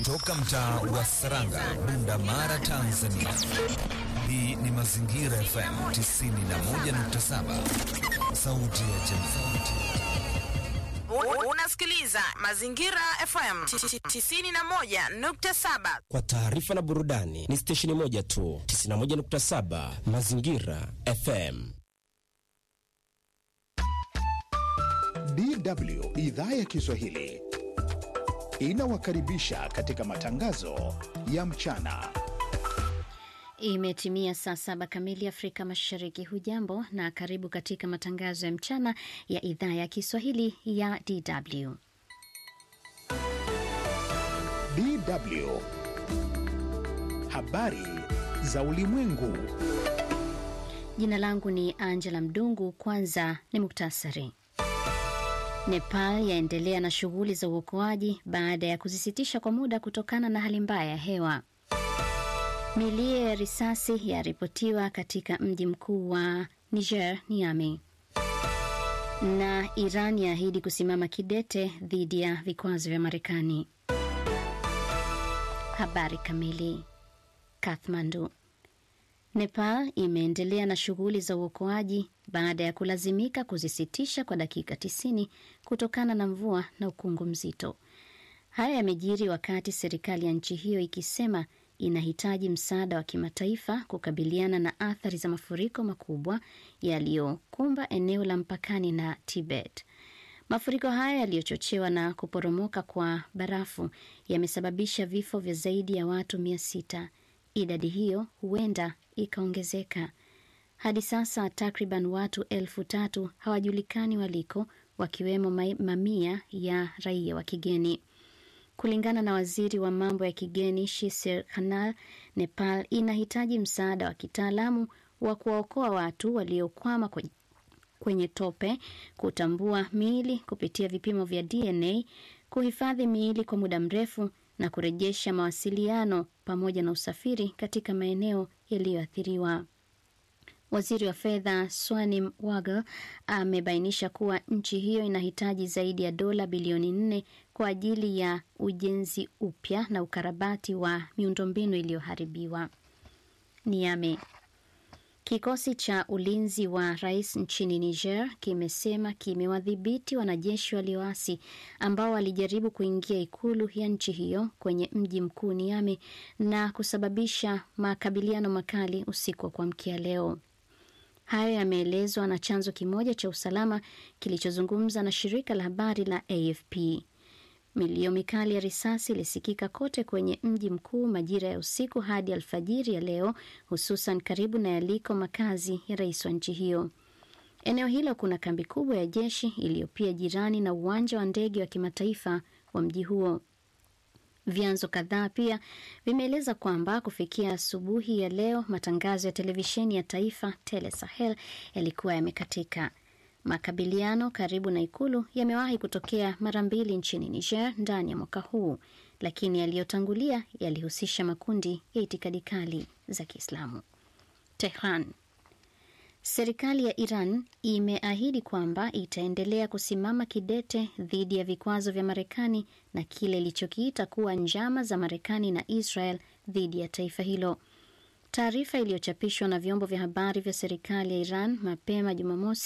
Toka mtaa wa Saranga, Bunda Mara, Tanzania. Hii ni Mazingira FM 91.7, sauti ya jamii. Unasikiliza Mazingira FM 91.7. Kwa taarifa na burudani ni stesheni moja tu, 91.7 Mazingira FM. DW idhaa ya Kiswahili inawakaribisha katika matangazo ya mchana. Imetimia saa saba kamili Afrika Mashariki. Hujambo na karibu katika matangazo ya mchana ya idhaa ya Kiswahili ya DW. DW habari za ulimwengu. Jina langu ni Angela Mdungu. Kwanza ni muktasari. Nepal yaendelea na shughuli za uokoaji baada ya kuzisitisha kwa muda kutokana na hali mbaya ya hewa. Milio ya risasi yaripotiwa katika mji mkuu wa Niger, Niamey. Na Iran yaahidi kusimama kidete dhidi ya vikwazo vya Marekani. Habari kamili. Kathmandu. Nepal imeendelea na shughuli za uokoaji baada ya kulazimika kuzisitisha kwa dakika 90 kutokana na mvua na ukungu mzito. Haya yamejiri wakati serikali ya nchi hiyo ikisema inahitaji msaada wa kimataifa kukabiliana na athari za mafuriko makubwa yaliyokumba eneo la mpakani na Tibet. Mafuriko haya yaliyochochewa na kuporomoka kwa barafu yamesababisha vifo vya zaidi ya watu mia sita. Idadi hiyo huenda ikaongezeka. Hadi sasa takriban watu elfu tatu hawajulikani waliko, wakiwemo mamia ya raia wa kigeni. Kulingana na waziri wa mambo ya kigeni Shisir Khanal, Nepal inahitaji msaada wa kitaalamu wa kuwaokoa watu waliokwama kwenye tope, kutambua miili kupitia vipimo vya DNA, kuhifadhi miili kwa muda mrefu na kurejesha mawasiliano pamoja na usafiri katika maeneo yaliyoathiriwa. Waziri wa fedha Swanim Wagle amebainisha kuwa nchi hiyo inahitaji zaidi ya dola bilioni nne kwa ajili ya ujenzi upya na ukarabati wa miundombinu iliyoharibiwa. Niame. Kikosi cha ulinzi wa rais nchini Niger kimesema kimewadhibiti wanajeshi walioasi ambao walijaribu kuingia ikulu ya nchi hiyo kwenye mji mkuu Niamey na kusababisha makabiliano makali usiku wa kuamkia leo. Hayo yameelezwa na chanzo kimoja cha usalama kilichozungumza na shirika la habari la AFP. Milio mikali ya risasi ilisikika kote kwenye mji mkuu majira ya usiku hadi alfajiri ya leo, hususan karibu na yaliko makazi ya rais wa nchi hiyo. Eneo hilo kuna kambi kubwa ya jeshi iliyo pia jirani na uwanja wa ndege wa kimataifa wa mji huo. Vyanzo kadhaa pia vimeeleza kwamba kufikia asubuhi ya leo matangazo ya televisheni ya taifa Tele Sahel yalikuwa yamekatika. Makabiliano karibu na ikulu yamewahi kutokea mara mbili nchini Niger ndani ya mwaka huu, lakini yaliyotangulia yalihusisha makundi ya itikadi kali za Kiislamu. Tehran. Serikali ya Iran imeahidi kwamba itaendelea kusimama kidete dhidi ya vikwazo vya Marekani na kile ilichokiita kuwa njama za Marekani na Israel dhidi ya taifa hilo. Taarifa iliyochapishwa na vyombo vya habari vya serikali ya Iran mapema Jumamosi